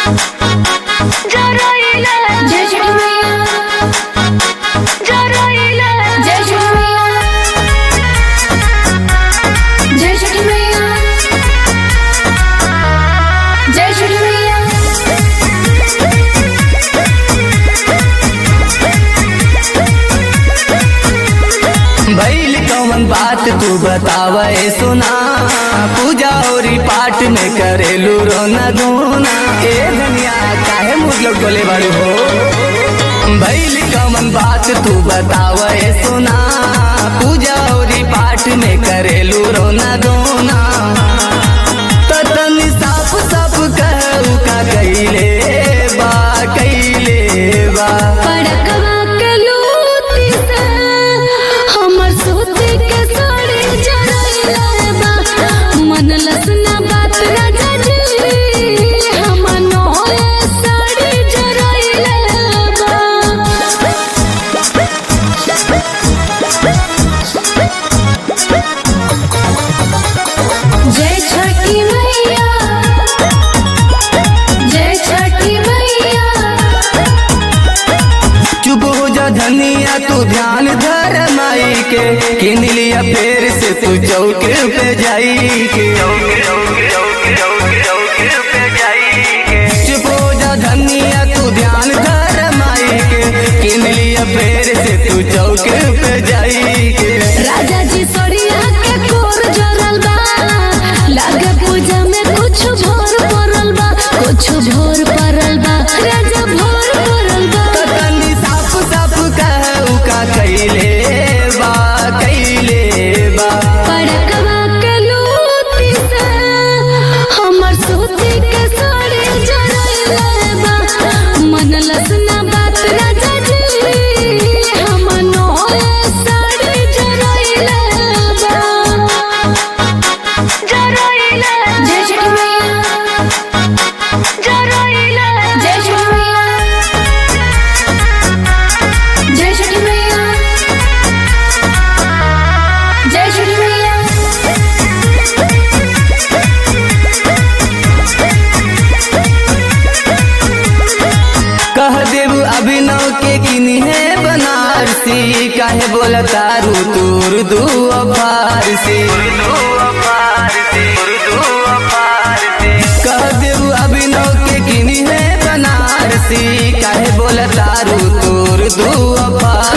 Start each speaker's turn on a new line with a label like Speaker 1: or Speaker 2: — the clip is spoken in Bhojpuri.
Speaker 1: जय छठी मैया जय छठी मैया जय छठी मैया जय छठी मैया
Speaker 2: भैल कौन बात तू बतावे सुना पूजा और पाठ में करेलू रोना धोना ए धनिया काहे मुझ टोले बाड़ू हो भैल कौन बात तू बतावे सुना पूजा और पाठ में करेलू रोना धोना त तनी साफ साफ कहू का कैले बा कैले बा
Speaker 1: पड़कवा के लूटी से हमर सूती के साड़ी जरैले बा मन लसना बात राजा जी हमर नोए साड़ी जरैले बा जय छठी मैया जय छठी मैया
Speaker 2: चुप हो जा धनिया तू ध्यान धर माई के किन लिया फेर से तू चौक पे जाई के चुप हो जा धनिया तू ध्यान धर माई के किन लिया फेर से तू चौक पे जाई के
Speaker 1: राजा जी सोरिया के कोर जरल बा लागे पूजा में कुछ भोर पड़ल बा कुछ भोर पड़ल बा राजा भोर पड़ल बा
Speaker 2: त तनी साफ साफ कहू का कैले बा कैले बा
Speaker 1: पड़कवा के लूटी से हमर सूती के साड़ी जरैले बा मन लसना बात राजा जी हमर नोए साड़ी जरैले बा जय छठी मैया जय छठी मैया जय छठी मैया जय छठी मैया
Speaker 2: कह देव अभिनव के किनी है बनारसी काहे बोला तारू दूर दू फारसी कह देव अभिनव के किनी है बनारसी काहे बोला तारू दूर दू फारसी